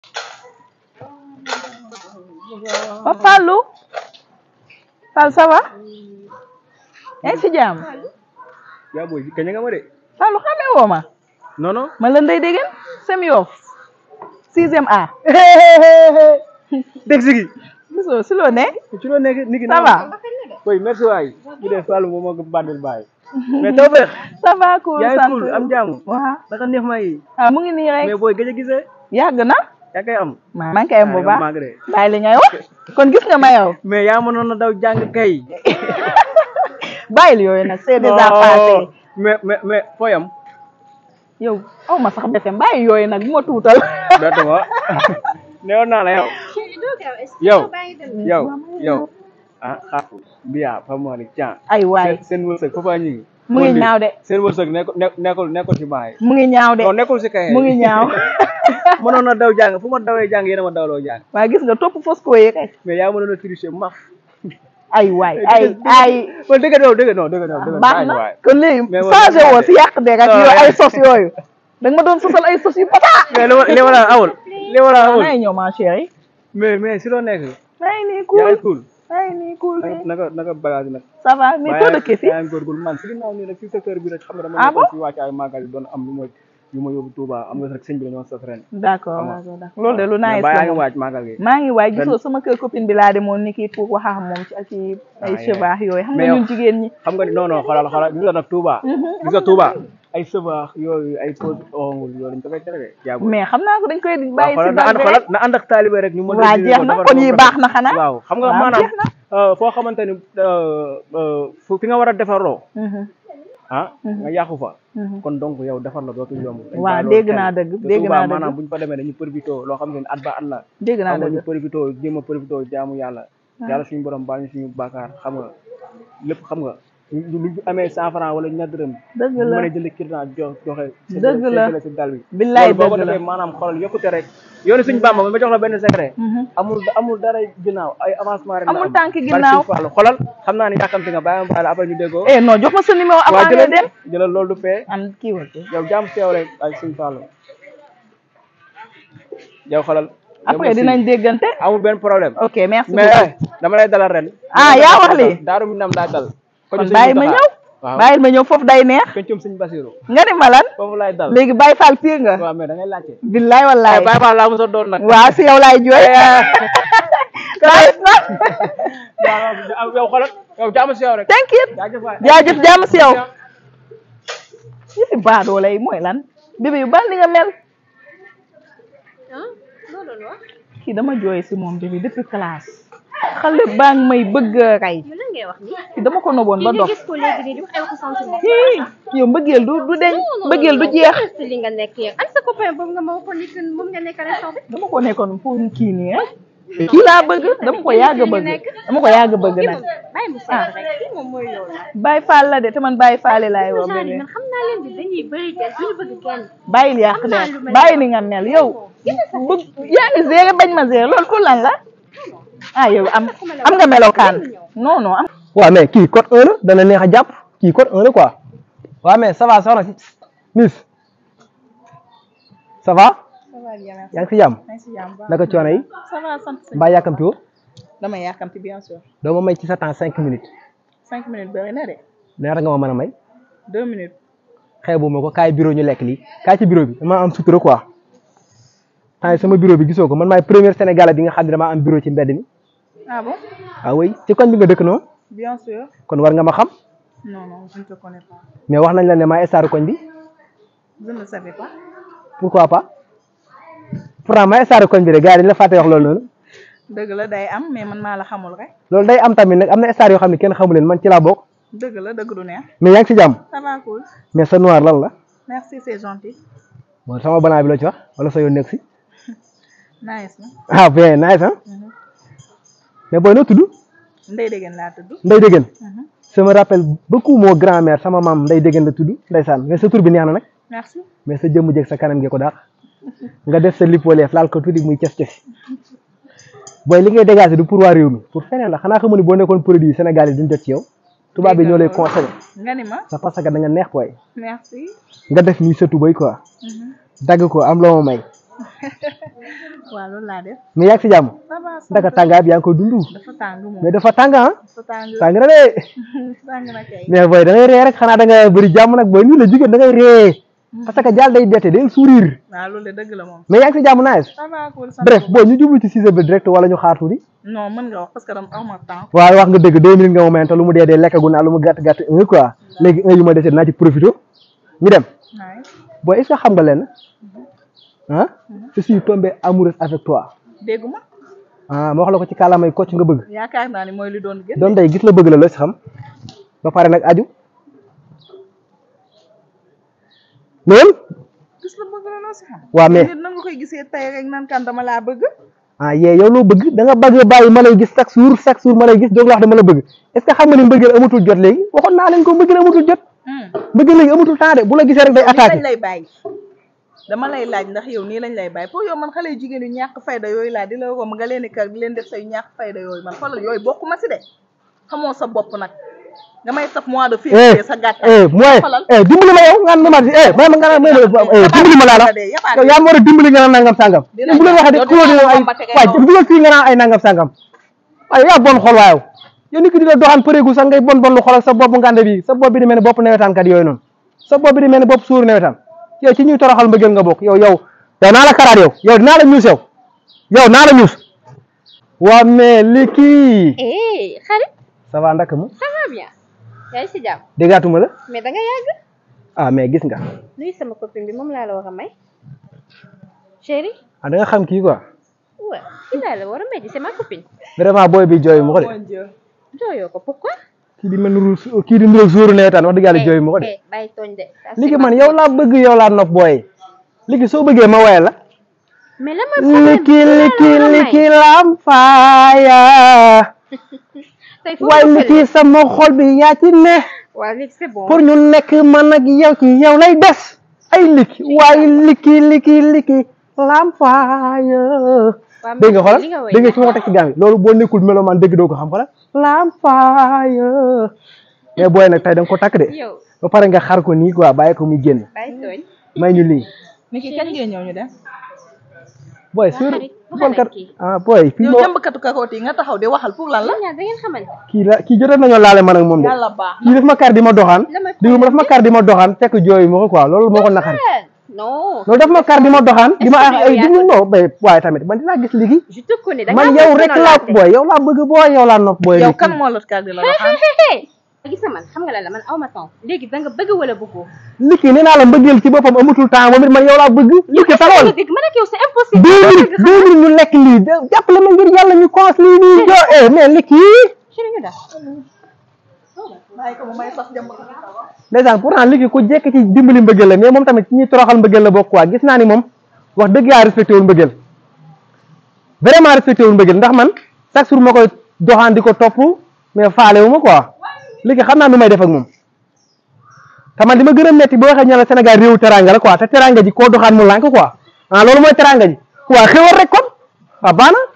Papa Fallou Fall ça va yaa ngi si jàmm yaa booy kañ nga ma de Fallou xamee woo ma non non ma la Ndeye Degen sem yoof sixième A dégg si gi gisoo si loo ne ci loo nekk nit ki ça va oui merci waay ñu def Fallou moom moo ko bandel bàyyi mais taw feex ça va cool yaa ngi sant cool am jàmm waaw naka neex ma yi ah mu ngi nii rek mais booy gëj a gisee yàgg na yaa koy am maa maa ngi koy am bu Ah, yow baax maa ngi de. bàyyi li ngay wax kon gis nga ma yow mais yaa mënoon a daw jàng kay bàyyil yooyu nag c'est déjà passé Non, mais mais mais fooyam yow aw ma sax defem bàyyi yooyu nag bu ma tuutal bett ma neewoon naa la yow yow yow yow ah ah biya fa moo ni can ay waay seen wërsëg foofa ñu ngi mu ngi ñaaw de seen wërsëg nekkul nekkul nekkul si baay mu ngi ñaaw de non nekkul si kay mu ngi ñaaw mënoon na daw jàng fu ma dawee jàng yéen a ma dawloo jàng waa gis nga topp fosco yi kay mais yaa mënoon a tricher maf ay waay ay ay wala dëgg non dëgg non dëgg non dëgg baax bàyyi na waay kon léegi Mais wala changé woo de. si yàq de rek Non, yooyu ay ouais. sos yooyu da nga ma doon sosal ay sos yu pata mais li ma li ma la awul li ma la awul nay ñëw ma chérie mais mais si loo nekk nay nii yaa cool ngi cool nay nii cool naka naka naka bagage nag ça va mais too dëkkee fi yaa ngi góorgóorlu man si ginnaaw nii rek si secteur bi rek xam nga dama Ah nekkoon si wàcc ay màggal yi doon am lu ma yu ma yóbbu Touba am nga rek sëñ bi dañoo sos ren d'accord d'accord d'accord loolu de lu mais nice baa la yaa ngi moom. waaj màggal gi maa ngi waay Ren- gisoo sama kër copine bi laa demoon ni kii pour wax ak moom ci ci ay Ah, cheveux yooyu xam nga Mais yow- ñun jigéen ñi xam nga ni non non xoolal xoolal gis nga nag Touba gis nga Touba ay sëbaax yooyu ay pose ongul yooyu dañ ko fay tere de jaabu mais xam naa ko dañ koy waaw bàyyi si xoolal na ànd bal xoolal na ànd ak taalibe rek ñu mën waa dindi jeex ko na defar kon ko yi ba baax pare. na xanaa waaw xam nga waaw, maanaam jeex na. euh, foo xamante ni euh, euh, fu fi nga war a defaroo Mhm, ah nga yàqu fa mhm. kon donc yow defar la dootul yomb dañ Waaw, bàyyi loolu dégg xel. naa dëgg, te dégg Touba naa dëgg. maanaam buñ fa demee dañu profité loo xam ne at ba at la dégg naa xam nga ñu dëgg profité jéem a profité jaamu yàlla yàlla suñu borom baal ñu suñu bàkkaar xam nga lépp xam nga ñu lu ñu amee cent franc wala ñaar dërëm dëgg ñu la mën a jënd kirna jox joxe Dëgg la. séddale si dal bi billaay loolu boo ko dëgg la defee maanaam xoolal yokkute rek yoonu suñu bàmba ma jox la benn secret Mhm. amul amul dara ginnaaw ay avancement rek la Amul am. tànk Barke ginnaaw. Sëñ Fallu xoolal xam naa ni yàkkamti nga bàyyi ma bàyyi la après ñu déggoo eh non jox ma sa numéro waa avant ngay jëlal dem jëlal loolu du fee am kii wal yow jaam teew rek ay suñu Fallu yow xoolal yow après merci. dinañ déggante amul benn problème ok merci mais beaucoup eh, dama lay dalal ren Ah, yaa wax lii? daaru mi nam laa dal kon bàyyi ma ñëw waaw bàyyil ma ñëw foofu day neex pencum suñu Basiru nga ni ma lan foofu laay dal léegi Baye Fall pire nga waaw mais da ngay laajte billaay wallaay bàyyi fa laa mos a doon nag waaw si yow laay jooy nice na waaw yow xoolal yow jaamu si yow rek thank you jaajëf waay jaajëf jàmm si yow yi fi baadoo lay mooy lan bébé yu bal ni nga mel kii dama jooy si moom bébé depuis classe xale baa ngi may bëgg a rey yow lan ngay wax nii. kii dama ko noboon ba kii nga dof gis ko léegi nii di wax ay waxu sentiment. Hii, yow mbëggeel du du deñ mbëggeel du jeex si li nga nekk yow. an sa copain boobu nga ma waxoon ni que moom nga nekk instant bi. dama ko nekkoon pour kii nii rek kii laa bëgg dama ko yàgg a bëgg dama ko yàgg a bëgg kii nag moom bàyyi mu seet rek kii moom mooy loolu la. Baye Fall la de te man Baye Fall laay woo genre yi bébé man xam naa leen di dañuy bëri kenn duñu bëgg kenn. bàyyil yàq Am de naa lu mel bàyyi noonu. ni nga mel yow bëgg yaa ngi zéré bañ ma zéré loolu pour lan la ah yow am am nga melokaan non non am waaw mais kii code 1 la dana neex a jàpp kii code 1 la quoi waaw mais ça va soxna si miss ça va yaa ngi si jàmm naka coono yi ça va sant mbaa yàkkamti woo dama yàkkamti bien sûr doo ma may ci sa temps cinq minutes cinq minutes bëri na de ñaata nga ma mën a may deux minutes xeebu ma ko kaay bureau ñu lekk lii kaay ci bureau bi dama am sutura quoi temps sama bureau bi gisoo ko man maay premier sénégalais bi nga xam ne dama am bureau ci mbedd mi ah bon ah oui ci koñ bi nga dëkk noonu bien sûr kon war nga ma xam non non je ne te connais pas mais wax nañ la ne maay staru koñ bi je ne savais pas pourquoi pas pourtant maay staru koñ bi de gars yi dañ la fàtte wax loolu noonu dëgg la day am mais man maa la xamul rek loolu day am tamit nag am na star yoo xam ne kenn xamu leen man ci laa bokk dëgg la dëgg du neex mais yaa ngi si jàmm ça va cool mais sa noir lan la merci c'est gentil bon sama banaa bi la ci wax wala sa yoon nekk si nice na ah bien nice ah mais booy noo tudd ndey dégg laa tudd Ndeye Degen ça me rappelle beaucoup mon grand-mère sama maam Ndeye Degen la tudd ndeysaan mais sa tur bi neex na nag merci mais sa jëmm jeeg sa kanam gi ko daax nga def sa lipoleef laal ko tuuti muy ces ces booy li ngay dégager du pour waa réew mi pour feneen la xanaa xamu ni boo nekkoon produit Sénégal yi duñ jot ci yow tubaab bi ñoo lay conseillé nga ni ma sa parce que da nga neex booy merci nga def nii sa tubay quoi dagg ko am loo ma may waaw loolu laa def mais yaa ngi si jàmm ça va sant ndaka tàngaay bi yaa ngi koy dund dafa tàng moom mais dafa tàng ah dafa tàng tàng na de tàng na kay mais booy da ngay ree rek xanaa da nga bëri jàmm nag booy nii la jigéen da ngay ree parce que jaal day bette day sourire waaw loolu de dëgg la moom mais yaa ngi si jàmm nice ça va cool sant bref bu booy ñu jublu ci sujet bi direct wala ñu xaar tuuti non mën nga wax parce que dama aw ma temps waaw wax nga dëgg deux minutes nga ma mayante lu mu dee dee lekkagu naa lu mu gàtt gàtt un quoi léegi un yu ma dese dinaa ci profité ñu dem waaye booy est-ce que xam nga leen ah je suis tombé amoureuse avec toi dégguma ah ma wax la ko ci kàllaamay kocc nga bëgg yaakaar naa ni mooy li doon gën doon day gis la bëgg la loo si xam ba pare nag aju loolu gis la bëgg la loo si xam waa mais nit nan nga koy gisee tey rek naan kan dama laa bëgg ah yee yow loo bëgg da nga bëgg bàyyi ma lay gis chaque jour chaque jour ma lay gis doog la wax dama la bëgg est-ce que xam nga ni mbëggeel amatul jot léegi waxoon naa leen ko mbëggeel amatul jot mbëggeel léegi amatul temps de bu la gisee rek day nii lañ attaqué lay bàyyi dama lay laaj ndax yow nii lañ lay bàyyi pour yow man xale yu jigéen yu ñàkk fayda yooyu laa di la ko nga leen di kar di leen def say ñàkk fayda yooyu man xoolal yooyu bokkuma si de xamoo sa bopp nag nga may taf mois de eh février sa gàttal eh mooy xoolal eh dimbali ma yow nga ne ma eh may ma nga ne may ma eh dimbali ma laa la yow yaa ma war a dimbali nga naan nangam sangam Dina bu leen waxee de yow xuloo dinaa la ay wombate kay waay noonu. dugal fii nga naan ay nangam sangam waaye yaa bon xol waayow yow nit ki di la doxaan përeegu sax ngay bon bon lu xol ak sa bopp ngande bi sa bopp bi di mel ni bopp nawetaan kat yooyu noonu sa bopp bi di mel ni bopp suuru nawetaan yow ci ñuy toroxal mbëggeel nga bokk yow yow yow naa la karaat yow yow dinaa la ñuus yow yow naa la ñuus waa mais li kii eh xarit ça va ndaka mu ça va bien yaa ngi si jàmm déggaatuma la mais da nga yàgg ah mais gis nga nuyu sama copine bi moom laa la war a may chérie ah da nga xam kii quoi ouais kii laa la war a may di c'est ma copine vraiment booy bi jooy mu ko de Mon Dieu. jooyoo ko pourquoi kii di mel ni ru- kii di nduroog suuru nawetaan wax dëgg yàlla jooy mu ko de eh bàyyi tooñ de Ça, léegi c'est man ma yow copine. laa bëgg yow laa nopp booy léegi soo bëggee ma woyal la mais lan mooy problème liki bi? liki Laa la war a may. liki lam faaya tey foo waaye ma liki fële. sama xol bi yaa ci ne waaw léegi c'est bon pour ñu nekk man ak yow ci yow lay des ay liki waaye liki liki liki lam faaya Waaw, dégg nga mais xoolal li nga woy dégg nga neex fi ma ko teg ci gaam yi loolu boo nekkul melomaan dégg doo ko xam xoolal lam faaya mais booy nag tey da nga ko takk de yow ba pare nga xar ko nii quoi bàyyi ko muy génn bàyyi tooñ may ñu lii Niki kañ ngeen ñëw ñu dem booy Waa sur xarit, waxal footballkat ak kii. ah booy fii yow moo jàmbkatu kakoot yi nga taxaw di waxal pour lan la yéen ñaar da ngeen xamante kii la kii jotoon nañoo laale man ak moom de yàlla baax kii daf ma kar di ma doxaan La may digul ma daf ma kar di ma doxaan fekk jooyu ma ko quoi loolu moo ko naqari non loolu daf ma kar di ma doxaan di ma Est-ce ah que ay yow digul yaa non bay waaye tamit man dinaa gis ligi je te connais da man ngaa yow bëgg rek noonu laa laate. booy yow laa bëgg booy yow laa nopp booy yow ligi. kan moo la kar di la doxaan gis nga man xam nga lan la man aw ma temps léegi da nga bëgg wala bëggoo liki nee naa la mbëggeel ci boppam amatul temps moom it man yow laa bëgg liki talawal dëgg man ak yow c'est impossible deux minutes deux minutes ñu lekk lii de- jàppale ma ngir yàlla ñu cons lii nii jo eh mais liki chéri ñu daal bàyyi ko mu may sax jàmbkatu ndeysaan pourtant liki ku jekk ci dimbali mbëggeel la mais moom tamit ci ñuy toroxal mbëggeel la bokk quoi gis naa ni moom wax dëgg yaa respecté wul mbëggeel vraiment respecté wul mbëggeel ndax man chaque jour ma koy doxaan di ko topp mais faale wu ma quoi léegi xam naa nu may def ak moom te man li ma gën a metti boo waxee ñu ne la Sénégal réewu teranga la quoi te teranga ji koo doxaan mu lànk quoi ah loolu mooy teranga ji waa xewal rek kon waaw baax na